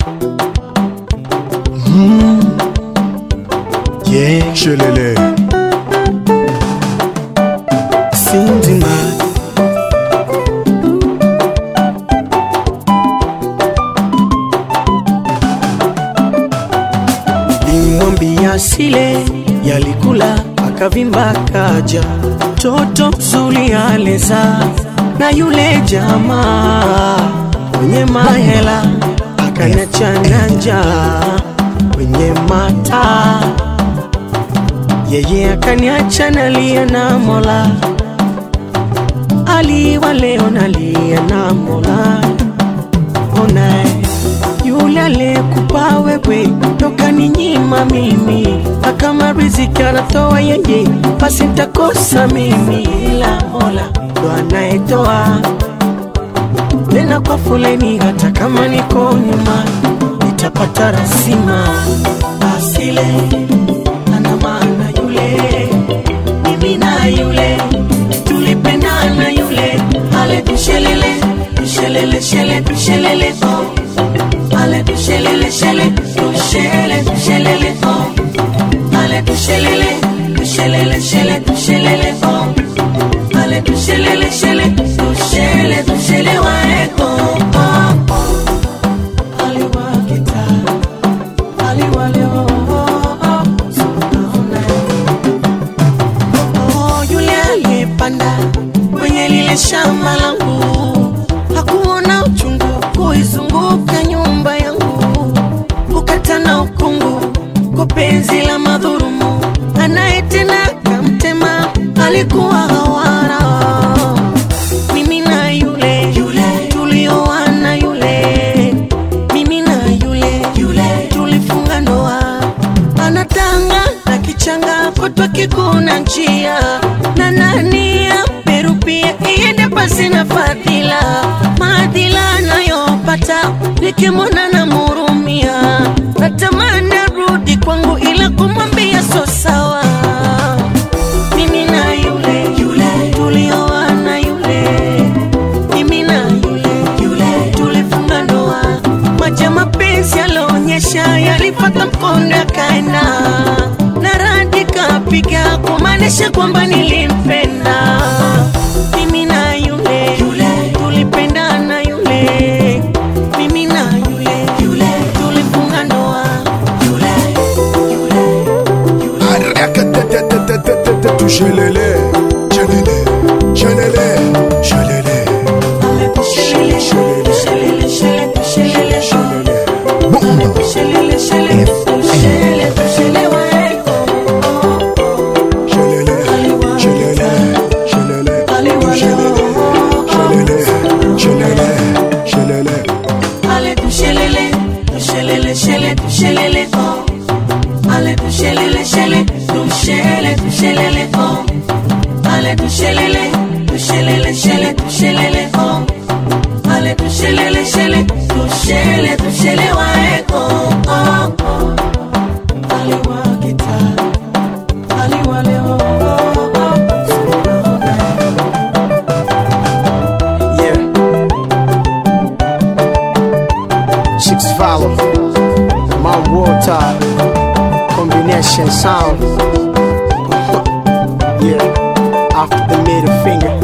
Yeah, Shelele. Sindima Limwambia sile yalikula akavimba kaja toto mzuri aleza na yule jamaa mwenye mahela akaniachana njaa kwenye mata yeye akaniacha nalia na Mola, aliwa leo nalia na Mola. Ona yule aliyekupa wewe ndo kaninyima mimi, na kama riziki anatoa yeye, basi nitakosa mimi, ila Mola ndo anayetoa tena kwa foleni, hata kama niko nyuma nitapata rasima asile ana maana yule mimi na yule tulipendana yule ale tushelele tushelele shele tushelele oh ale tushelele shele tushele tushelele oh ale tushelele tushelele shele tushelele oh ale tushelele shele tushele tushele waeko oh, oh. aliwakita aliwaleo Oh, yule aliyepanda kwenye lile shamba langu hakuona uchungu kuizunguka nyumba yangu, kukata na ukungu kwa penzi la madhurumu, anayetenda kamtema alikuwa hawara. Mimi na yule yule tulioana yule, mimi na yule yule tulifunga ndoa anatanga na kichanga kutwa kikuna njia na nani Peru pia iende pasi na fadhila maadhila anayopata nikimwona na murumia natamani arudi kwangu ila kumwambia so sawa mimi na yule yule tulioana yule mimi na yule yule tulifunga ndoa maji ya mapenzi yalionyesha yalipata mkondo yakaenda na radi kapiga kumaanisha kwamba nilimpenda mimi na yule yule tulipendana yule mimi na yule yule tulifunga ndoa yule yule Arakatatatatatata, Shelele. Shelele. Shelele. Shelele. Shelele, shelele, shelele, shelele, shelele, Shelele. Mundo. shelele, shelele, shelele, shelele, waeko. Shelele. Shelele. Shelele. Shelele. Shelele. Shelele. Shelele. Ale tu shelele, tu shelele, shele, tu shelele, oh. Ale tu shelele, shele, tu shele, tu shelele, oh. Ale tu shelele, tu shelele, shele, tu shelele, oh. Ale tu shelele, shele, tu shele, tu shele waeko, oh, oh. Ale wa kita, ale wa leo, oh, oh. Yeah. Chicks follow. My water. Combination sound. yeah. After the middle finger.